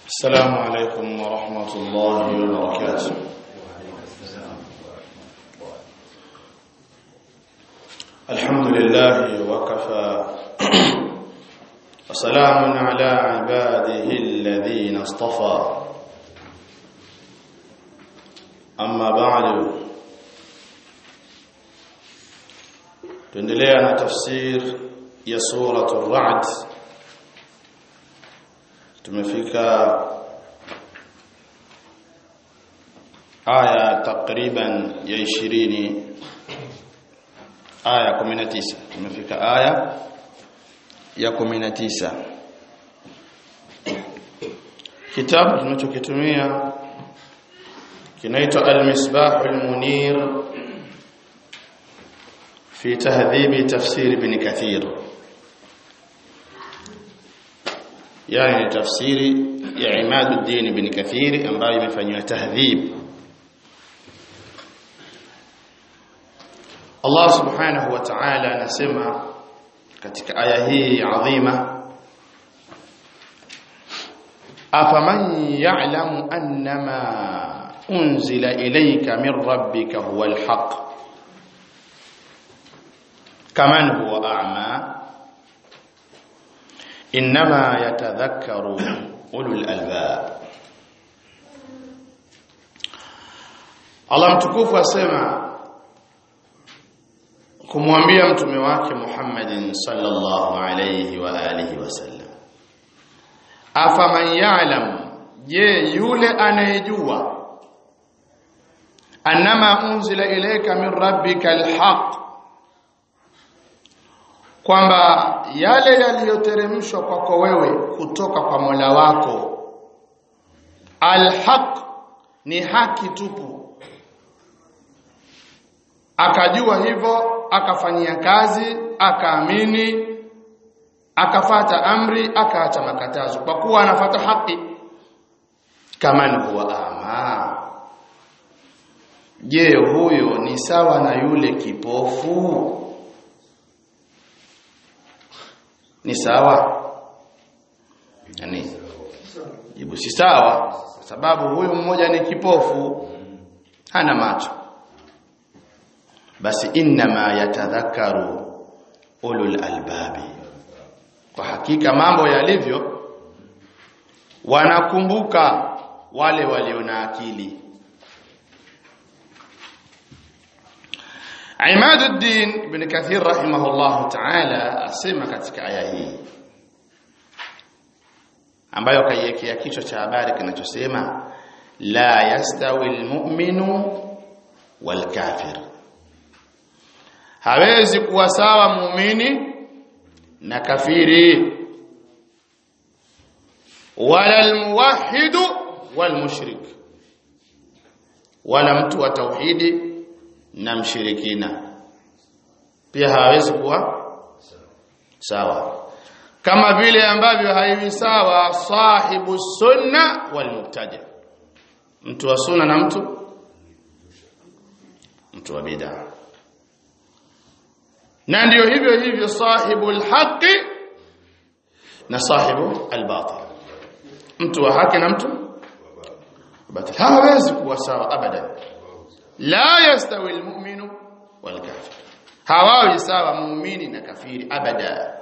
السلام عليكم ورحمة الله وبركاته الحمد لله وكفى وسلام على عباده الذين اصطفى أما بعد tuendelea na tafsir ya suratul ra'd tumefika aya takriban ya 20 aya 19 tumefika aya ya 19 kitabu tunachokitumia kinaitwa al-misbah al-munir في تهذيب تفسير ابن كثير يعني تفسير ya Imaduddin ibn Kathir ambayo imefanywa tahdhib Allah subhanahu wa ta'ala anasema katika aya hii adhima afaman ya'lamu annama unzila ilayka min rabbika huwa alhaq kaman huwa a'ma inma yatadhakkaru ulul albab Allah mtukufu asema kumwambia mtume wake Muhammadin sallallahu alayhi wa alihi wasallam afaman ya'lam je yule anayejua annama unzila ilayka min rabbika alhaq kwamba yale yaliyoteremshwa kwako wewe kutoka kwa Mola wako alhaq ni haki tupu akajua hivyo akafanyia kazi akaamini akafata amri akaacha makatazo kwa kuwa anafata haki kama huwa ama je huyo ni sawa na yule kipofu ni sawa yani jibu si sawa kwa sababu huyu mmoja ni kipofu hana macho basi inma yatadhakaru ulul albabi kwa hakika mambo yalivyo wanakumbuka wale walio na akili Imaduddin ibn Kathir rahimahullah ta'ala asema katika aya hii ambayo kaiwekea kichwa cha habari kinachosema la yastawi almu'minu walkafir hawezi kuwa sawa muumini na kafiri wala almuwahhid walmushrik wala mtu wa tauhidi na mshirikina pia hawezi kuwa sawa kama vile ambavyo haiwi sawa sahibu sunna wal mubtadi mtu wa sunna na mtu mtu wa bid'a na ndio hivyo hivyo sahibu alhaqi na sahibu albatil mtu wa haki na mtu batil hawezi kuwa sawa abadan la yastawi almu'minu walkafir hawawi sawa muumini na kafiri abada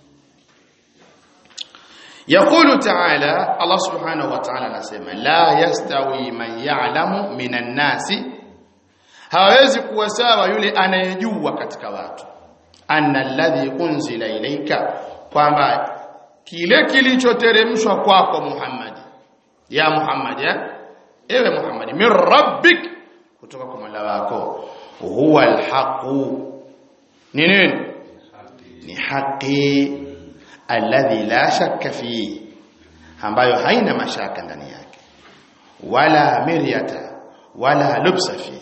يقول تعالى الله سبحانه وتعالى anasema la yastawi man ya'lamu minan nasi hawezi kuwa sawa yule anayejua katika watu anna alladhi unzila ilayka kwamba kile kilichoteremshwa kwako Muhammad ya Muhammad ya ewe Muhammad min rabbik kutoka kwa Mola wako huwa alhaqu ni nini ni haki alladhi la shakka fi ambayo haina mashaka ndani yake wala miryata wala lubsa fi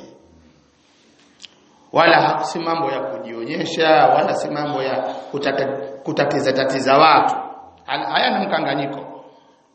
wala si mambo ya kujionyesha wala si mambo ya kutata, kutatiza tatiza watu hayana mkanganyiko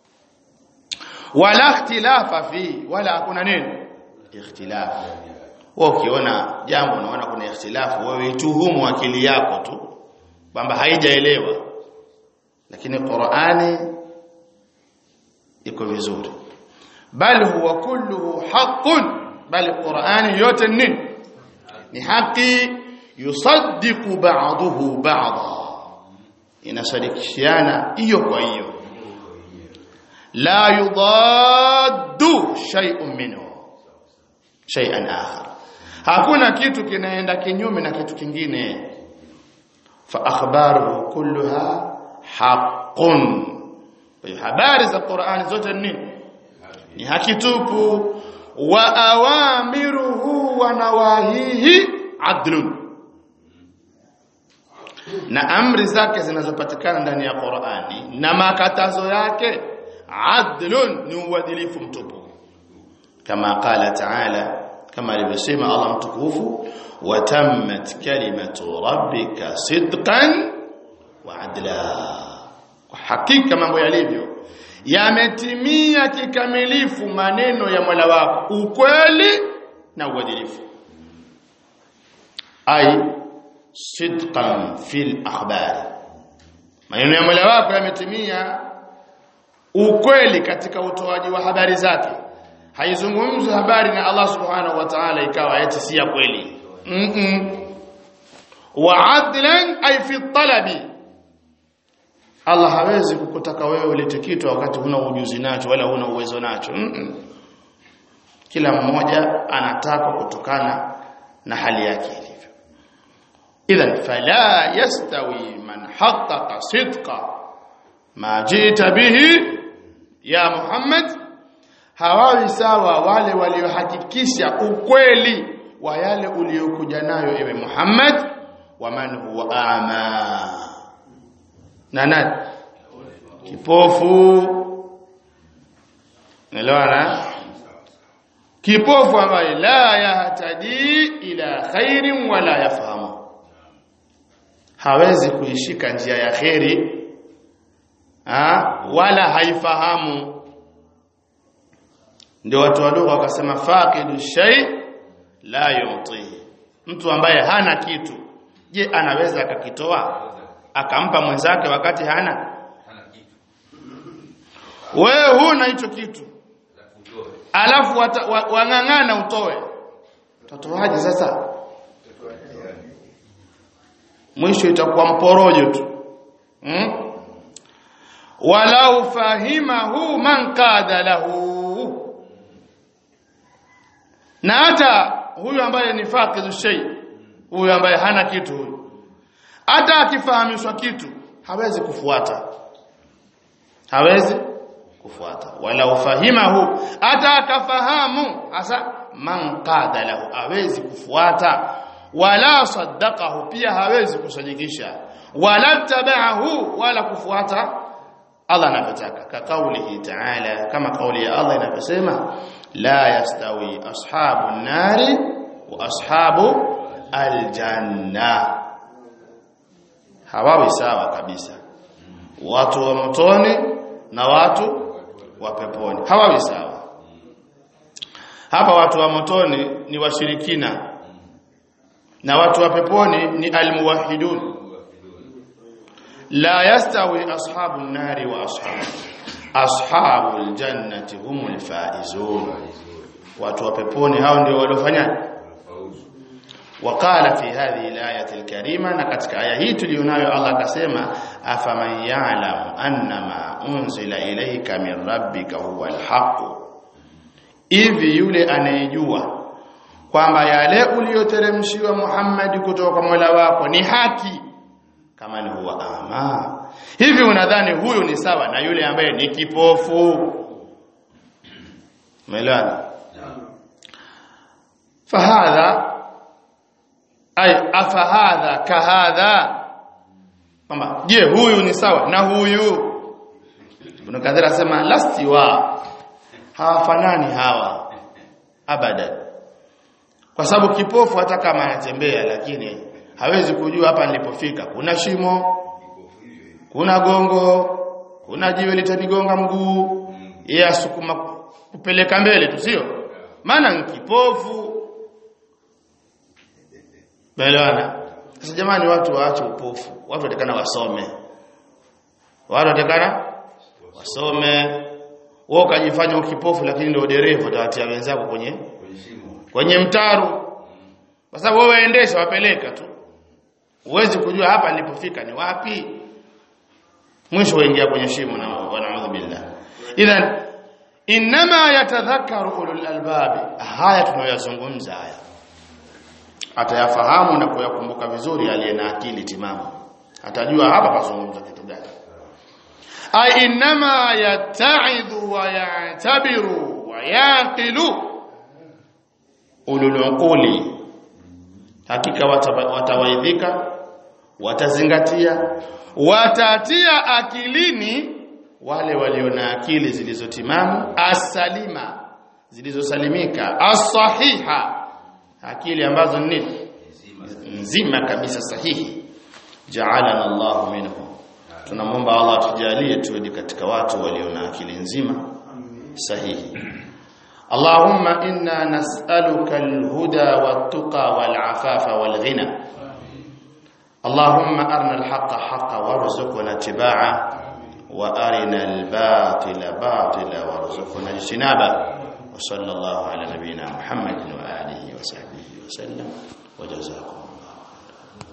wala ikhtilafa fi wala hakuna nini ikhtilafu wewe ukiona jambo unaona kuna ikhtilafu wewe ituhumu akili yako tu kwamba haijaelewa lakini Qur'ani iko vizuri bal huwa kulluhu haqqun bal qur'ani yote nini ni haki yusaddiqu ba'dahu ba'dha inasadikishiana hiyo kwa hiyo la yudaddu shay'un minhu shay'an akhar hakuna kitu kinaenda kinyume na kitu kingine fa akhbaruhu kulluha haqqun habari za Qur'ani zote ni ni haki tupu wa awamiruhu wa nawahihi adlun na amri zake zinazopatikana ndani ya Qur'ani na makatazo yake adlun ni uadilifu mtupu kama qala ta'ala kama alivyosema Allah mtukufu watammat kalimatu rabbika sidqan wa adla kwa hakika mambo yalivyo yametimia kikamilifu maneno ya Mola wako ukweli na uadilifu ai sidqan fil akhbari maneno ya Mola wako yametimia ukweli katika utoaji wa habari zake haizungumzi habari na Allah subhanahu wa ta'ala ikawa eti si ya kweli mm -mm. wa adlan ay fi talabi Allah hawezi kukutaka wewe ulete kitu wakati huna ujuzi nacho wala huna uwezo nacho mm -mm. kila mmoja anataka kutokana na hali yake ilivyo idhan fala yastawi man haqqaqa sidqa ma jita bihi ya Muhammad hawawi sawa wale waliohakikisha ukweli wa yale uliokuja nayo ewe Muhammad wa man huwa ama na nani kipofu nelewana kipofu ambaye la yahtadi ila khairin wala yafahamu hawezi kuishika njia ya kheri ha? wala haifahamu ndio watu wa lugha wakasema faqidu shay la yuti mtu ambaye hana kitu je anaweza akakitoa akampa mwenzake wakati hana wewe huna hicho kitu alafu wang'ang'ana wa, utoe utatoaje sasa mwisho itakuwa mporojo tu hmm? walau fahimahu man qada lahu na hata huyu ambaye ni faqidu shay huyu ambaye hana kitu huyu hata akifahamishwa kitu hawezi kufuata hawezi kufuata wala ufahimahu hata akafahamu hasa man qada lahu hawezi kufuata wala saddaqahu pia hawezi kusadikisha wala tabahu wala kufuata Allah anavyotaka ka kaulihi ta'ala kama kauli ya Allah inavyosema la yastawi ashabu nari wa ashabu aljanna hawawi sawa kabisa watu wa motoni na watu wa peponi hawawi sawa hapa watu wa motoni ni washirikina na watu wa peponi ni almuwahhidun la yastawi ashabu nari wa ashabu ashabu aljannati humul faizun watu wa peponi hao ndio waliofanya وقال في هذه الآية الكريمة نكتك آية هي تليوناyo Allah akasema afaman ya'lam annama unzila ilayka min rabbika huwa alhaq hivi yule anayejua kwamba yale uliyoteremshiwa Muhammad kutoka kwa Mola wako ni haki kama ni huwa ama hivi unadhani huyu ni sawa na yule ambaye ni kipofu umeelewana fahadha ay afahadha kahadha kwamba je huyu ni sawa na huyu Ibn Kathir asema lastiwa hawafanani hawa abadan kwa sababu kipofu hata kama anatembea lakini hawezi kujua hapa nilipofika kuna shimo kuna gongo kuna jiwe litanigonga mguu yeye asukuma kupeleka mbele tu sio maana ni kipofu Naelewana? Sasa jamani watu waache upofu. Watu watakana wasome. Watu watakana wasome, wewe ukajifanya ukipofu lakini ndio dereva utawatia wenzako kwenye kwenye shimo kwenye mtaro kwa sababu wewe endesha wapeleka tu huwezi kujua hapa nilipofika ni wapi mwisho waingia kwenye shimo na wanaudhu billah idhan inma yatadhakkaru ulul albab haya tunayoyazungumza haya atayafahamu na kuyakumbuka vizuri aliye na akili timamu atajua hapa pazungumza kitu gani ay inma yata'idhu wa ya'tabiru wa yaqilu ulul uquli hakika wataba- watawaidhika watazingatia watatia akilini wale walio na akili zilizotimamu asalima zilizosalimika as-sahiha akili ambazo ni nini nzima kabisa sahihi ja'alana Allahu minhum tunamwomba Allah atujalie tuwe katika watu walio na akili nzima sahihi اللهم إنا نسألك الهدى والتقى والعفاف والغنى اللهم أرنا الحق حقا وارزقنا اتباعه وأرنا الباطل باطلا وارزقنا اجتنابه وصلى الله على نبينا محمد وآله وصحبه وسلم وجزاكم